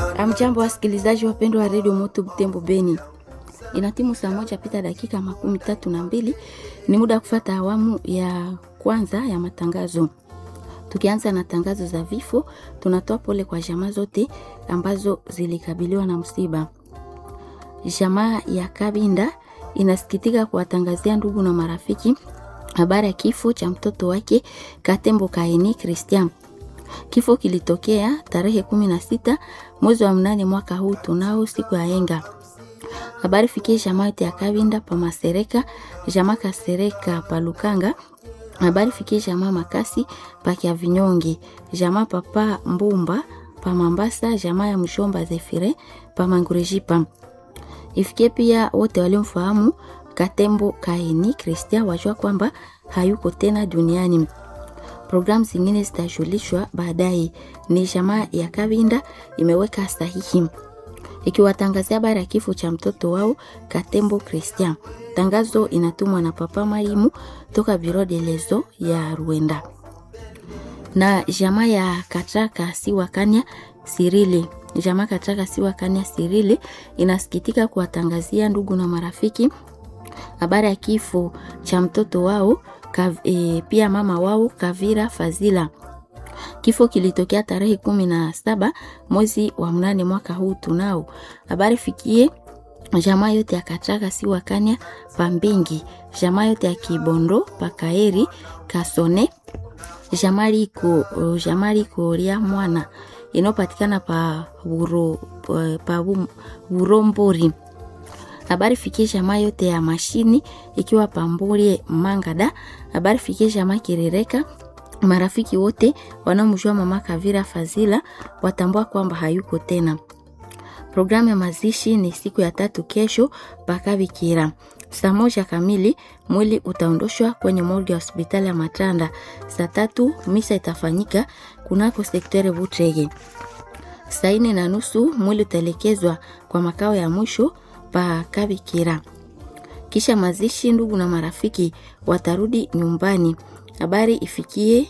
Amjambo, wasikilizaji wapendwa wa redio Moto Butembo Beni, inatimu saa moja pita dakika makumi tatu na mbili. Ni muda wa kufata awamu ya kwanza ya matangazo. Tukianza na tangazo za vifo, tunatoa pole kwa jamaa zote ambazo zilikabiliwa na msiba. Jamaa ya Kabinda inasikitika kuwatangazia ndugu na marafiki habari ya kifo cha mtoto wake Katembo Kaini Christian. Kifo kilitokea tarehe kumi na sita mwezi wa mnane mwaka huu tunao siku ya enga. Habari fikie jamaa yote ya Kabinda pa Masereka, jamaa Kasereka pa Lukanga. Habari fikie jamaa Makasi pa Kia Vinyonge, jamaa papa Mbumba pa Mambasa, jamaa ya Mshomba Zefire pa Mangurejipa. Ifikie pia wote waliomfahamu Katembo Kaini Christian wajua kwamba hayuko tena duniani. Programu zingine zitajulishwa baadaye. Ni jamaa ya Kabinda imeweka sahihi ikiwatangazia habari ya kifo cha mtoto wao Katembo Christian. Tangazo inatumwa na Papa Marimu toka Biro de Lezo ya Rwanda na jamaa ya Katraka Siwakanya Sirile. Jamaa Katraka Siwakanya Sirile inasikitika kuwatangazia ndugu na marafiki habari ya kifo cha mtoto wao kav, e, pia mama wao Kavira Fazila. Kifo kilitokea tarehe kumi na saba mwezi wa mnane mwaka huu tunao. Habari fikie jamaa yote ya Katraka si wakanya Pambingi, jamaa yote ya Kibondo Pakaeri Kasone, jamaa liko jamaa liko lia mwana inayopatikana pa buro pa Burombori habari fikie jamaa yote ya mashini ikiwa pambulie Mangada. Habari fikie jamaa Kirereka, marafiki wote wanaomjua mama Kavira Fazila watambua kwamba hayuko tena. Programu ya mazishi ni siku ya tatu kesho Pakabikira saa moja kamili. Mwili utaondoshwa kwenye morgue ya hospitali ya Matanda. Saa tatu misa itafanyika kunako sektere Butrege. Saa nne na nusu mwili utaelekezwa kwa makao ya mwisho pa Kabikira. Kisha mazishi, ndugu na marafiki watarudi nyumbani. Habari ifikie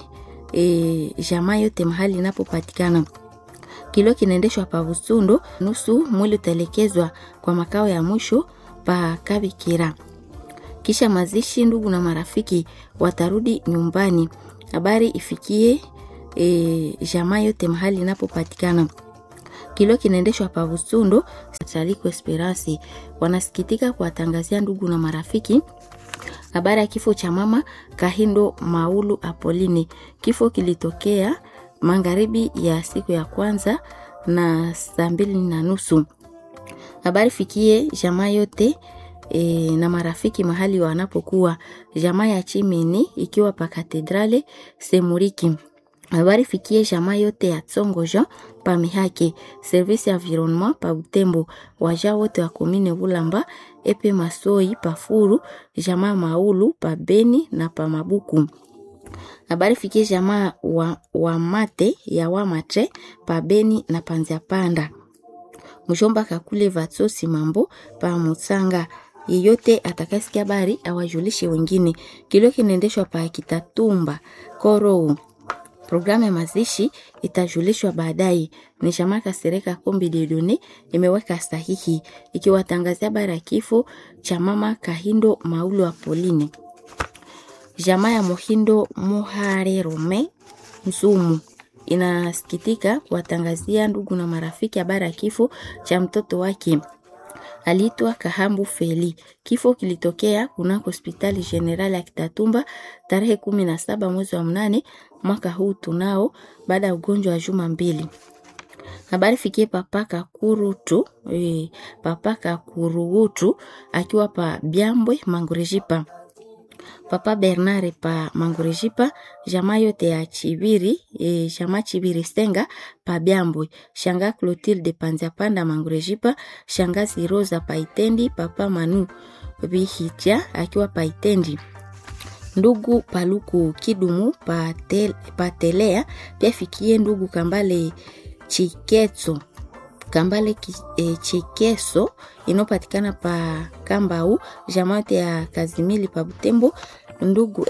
e, jamaa yote mahali inapopatikana. Kilo kinaendeshwa pa Busundo, nusu mwili utaelekezwa kwa makao ya mwisho pa Kabikira. Kisha mazishi, ndugu na marafiki watarudi nyumbani. Habari ifikie e, jamaa yote mahali inapopatikana kilo kinaendeshwa pa Busundo Taliko Esperance wanasikitika kuwatangazia ndugu na marafiki habari ya kifo cha mama Kahindo Maulu Apoline. Kifo kilitokea magharibi ya siku ya kwanza na saa mbili na nusu. Habari fikie jamaa yote e, na marafiki mahali wanapokuwa, jamaa ya Chimini ikiwa pa Katedrale Semuriki habari fikie jamaa yote ya Tsongo Jean pa Mihake, service ya environnement pa Butembo, waja wote wa komine Bulamba, epe Masoi pa Furu, jamaa Maulu pa Beni na pa Mabuku. Habari fikie jamaa wa, wa mate ya Wamatre pa Beni na Panzia Panda. Mshomba kakule Vatsosi mambo pa Mutsanga. Yeyote atakasikia habari awajulishe wengine. Kilio kinaendeshwa pa Kitatumba Korou. Programu ya mazishi itajulishwa baadaye. Ni jamaa Kasereka Kombi Dedone imeweka sahihi ikiwatangazia habari ya kifo cha mama Kahindo Maulu Apoline. Jamaa ya Mohindo Muhare Rome Msumu inasikitika kuwatangazia ndugu na marafiki habari ya kifo cha mtoto wake aliitwa Kahambu Feli. Kifo kilitokea kunako hospitali general ya Kitatumba tarehe kumi na saba mwezi wa mnane mwaka huu tunao, baada ya ugonjwa wa juma mbili. Habari fikie papa Kakurutu e, papa Kakurugutu akiwa pa Byambwe Mangurejipa, papa Bernard pa Mangurejipa, jamaa yote ya Chibiri e, jamaa Chibiri Senga pa Byambwe, shanga Clotilde Panzapanda Mangurejipa, shangazi Rosa Paitendi, papa Manu Bihitia akiwa Paitendi ndugu Paluku Kidumu patel, patelea pia fikie ndugu Kambale Chikeso Kambale e, Chikeso inayopatikana pa Kambau jamaa ya Kazimili pa Butembo ndugu